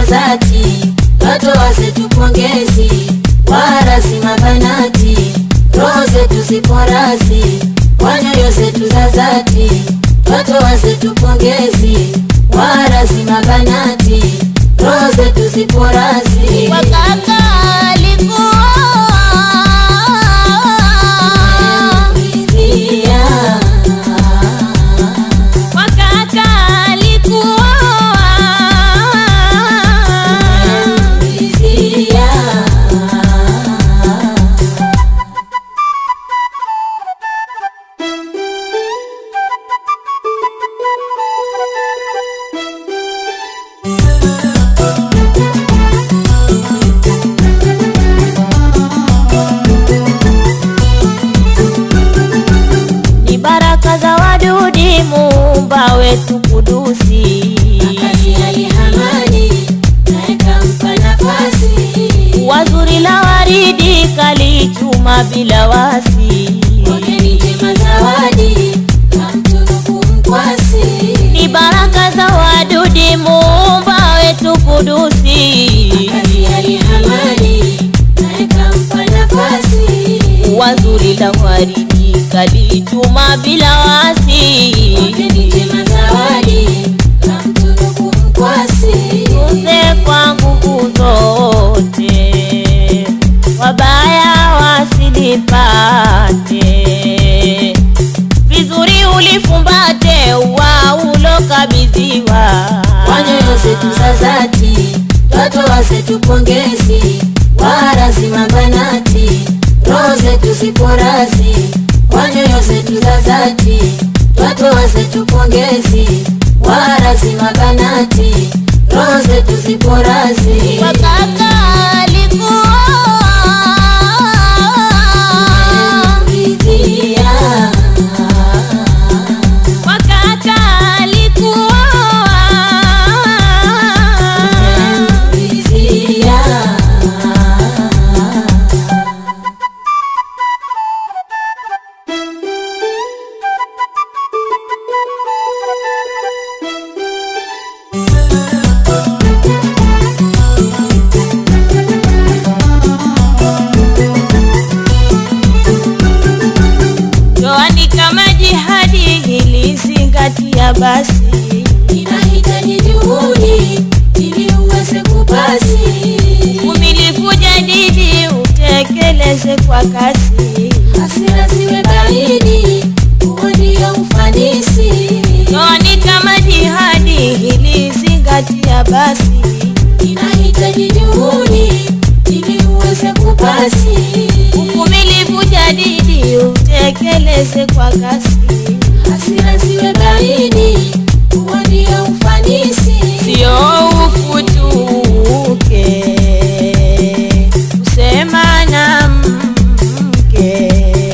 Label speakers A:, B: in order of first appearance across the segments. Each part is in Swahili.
A: zati, twatoa zetu pongezi, wala si mabanati, roho zetu zipo razi, kwa nyoyo zetu za zati, twatoa zetu pongezi, wala si mabanati, roho zetu zipo razi.
B: Wakaka alikuwa
A: Ridhia.
B: wakaka alikuwa
A: Ridhia.
B: ni baraka za wadudi muumba wetu kudusi
A: Makazi alihamani, naye kampa nafasi.
B: wazuri la waridi kalichuma bila wasi
A: Pokeni njema zawadi, kamtunuku mkwasi.
B: ni baraka za wadudi muumba wetu kudusi
A: Makazi alihamani, naye kampa nafasi.
B: wazuri la waridi kalichuma bila wasi
A: Pokeni njema zawadi, kamtunuku mkwasi.
B: tuze kwa nguvu zote wabaya wasilipate vizuri ulifumbate wa ulokabidhiwa
A: Kwa nyoyo zetu za zati, twatoa zetu pongezi, wala si mabanati, roho zetu zipo razi. Kwa nyoyo zetu za zati, twatoa zetu pongezi, wala si mabanati, roho zetu zipo razi.
B: wakaka alikuwa
A: Ridhia.
B: wakaka alikuwa
A: Ridhia.
B: Ndoani kama jihadi ilizingatia basi
A: inahitaji juhudi ili uweze kupasi
B: umilifu jadidi utekeleze kwa kasi
A: hasira ziwe baridi huo ndio ufanisi
B: Ndoani kama jihadi ilizingatia basi
A: inahitaji juhudi ili uweze kupasi
B: umilifu jadidi utekeleze kwa kasi
A: hasira ziwe baridi huo ndio ufanisi
B: sio ufutuke kusema na mke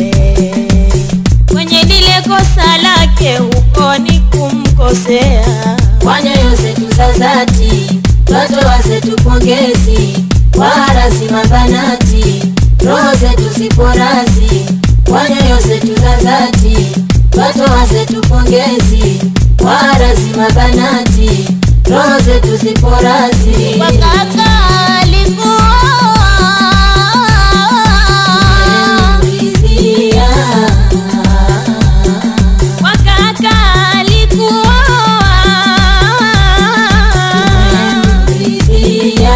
B: kwenye lile kosa lake huko ni kumkosea
A: kwa nyoyo zetu za zati twatoa zetu pongezi wala si mabanati roho zetu zipo razi kwa nyoyo zetu za zati twatoa zetu pongezi wala si mabanati roho zetu zipo razi
B: wakaka alikuwa
A: Ridhia.
B: wakaka alikuwa
A: Ridhia.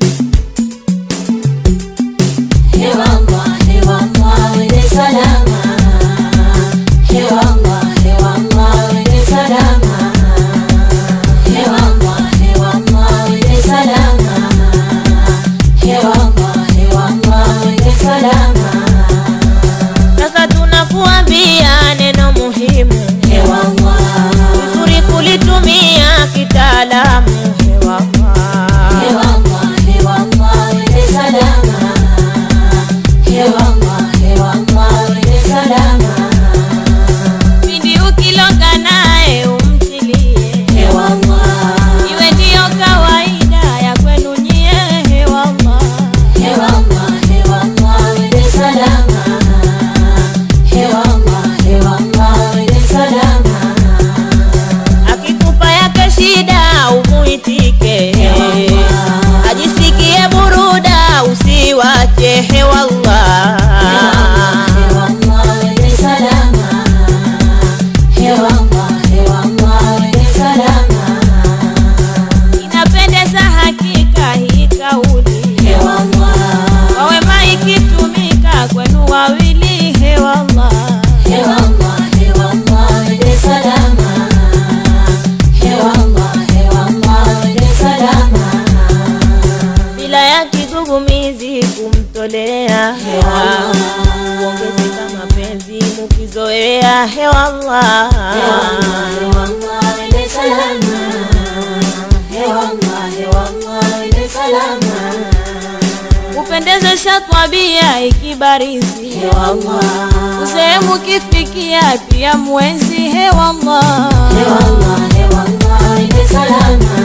A: Hewa mwa, hewa mwa, wende salama
B: kujitolea hewa kuongezeka mapenzi mukizoea hewa Allah
A: Hewallah, wende salama. Hewallah, hewallah, wende salama.
B: kupendezesha twabia ikibarizi
A: Hewallah,
B: usehemu kifikia pia mwenzi hewa Allah
A: hewallah, hewallah, wende salama.